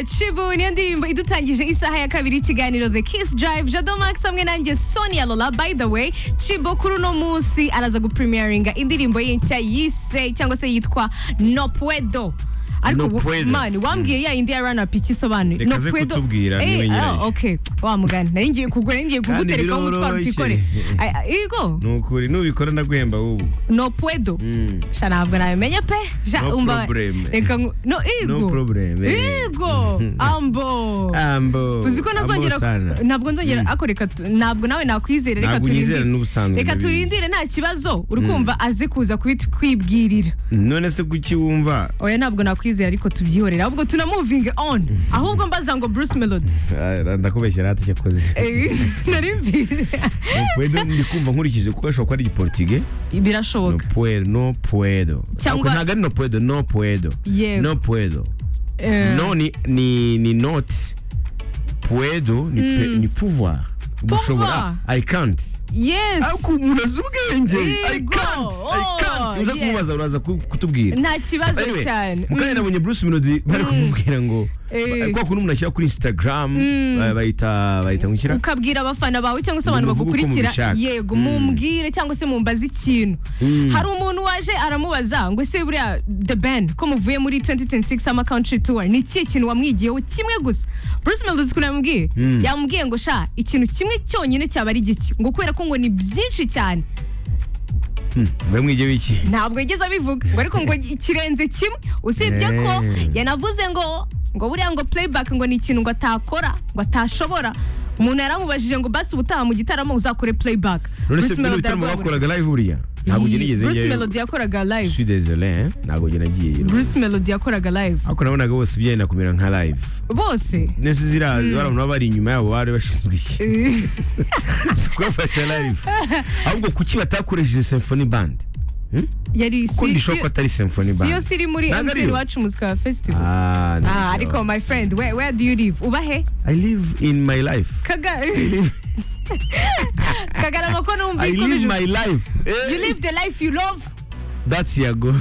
cibonye ndirimbo idutangije isaha ya kabiri ikiganiro the kiss drive jado max hamwe nanjye sonia lola by the way cibo kuri uno munsi araza gupremieringa indirimbo ye nshya yise cyangwa se yitwa no puedo ariko No ubu- puedo. mani wambwiye ya indi ya rana pici isobanuye Reka aze kutubwira, niwe nyirayo. ah, okay wa mugani nari ngiye kugura ngiye Kandi kuguterekaho umutwaro biroroshye. utikore Ay- ay- igo ni ukuri nubikora ndaguhemba wowe no puedo Mm. sha ntabwo nabimenya pe sha No umva problem. reka ngu- no igo No problem. igo ambo ambo uzi ko nazongera ntabwo nzongera ako reka tu- ntabwo nawe nakwizera reka Ntabwo unyizera turindire n'ubusanzwe, reka ndabizi. turindire nta kibazo uri kumva azi kuza kubit- kwibwirira none se kuki wumva oya ntabwo nakwizera ariko tubyihorera ahubwo tuna moving on ahubwo mbaza ngo Bruce Melody Ah, ndakubeshyera hata icyo akoze Eh, nari mbizi no puedo ndi kumva nkurikije kuko ashobora kuba ari igiportige no birashoboka puedo no puedo Cyangwa- Ako ntabwo ari no puedo no puedo Yego. no puedo Eh, no ni ni ni not puedo ni pe- ni pouvoir gushobora i can't yes ariko umuntu azi ubwenge i Yego. can't i can't uza Oh, kumubaza uraza ku- kutubwira nta kibazo cyane mukanya nabonye bruce melody bari kumubwira ngo Eh. kwa kundi umuntu ashyira kuri instagram eh, bayita bayita ngukira ukabwira abafana bawe cyangwa se abantu Mubivuge uko bagukurikira mubishaka. yego mumbwire cyangwa se mumbaze ikintu hari umuntu waje aramubaza ngo ese buriya the band ko muvuye muri 2026 summer country tour ni ikihe kintu wamwigiyeho kimwe gusa Bruce Melody uzi ukuntu yamubwiye yamubwiye ngo sha ikintu kimwe cyonyine cyaba ari giki ngo kubera ko ngo ni byinshi cyane bamwige wiki ntabwo yigeze abivuga ngo ariko ngo ikirenze kimwe usibye ko Eh. yanavuze ngo ngo buriya ngo playback ngo ni ikintu ngo atakora ngo atashobora umuntu yaramubajije ngo basi ubutaha mu gitaramo uzakore playback none se Bruce bino Melody bitaramo aravuga ngo- bakoraga live buriya ntabwo njye nigeze Bruce njyayo Melody yakoraga Je live suis désolé hein, ntabwo njye nagiyeyo Bruce Melody yakoraga live ariko nabonaga bose byenda kumera nka live bose nese ziriya barabona baba bari inyuma yabo bari bashinzwe iki si kubafasha live ahubwo kuki batakoresheje symphony band yari kuko si- ndishobora ko atari symphony si yo band siri muri Ntabwo MTN ariyo. iwacu muzika festival ah no, ah no. ariko my friend where, where do you live ubahe I live in my life. kaga kagarama ko numva I live ikomeje- my life. you live the life you love That's Yago.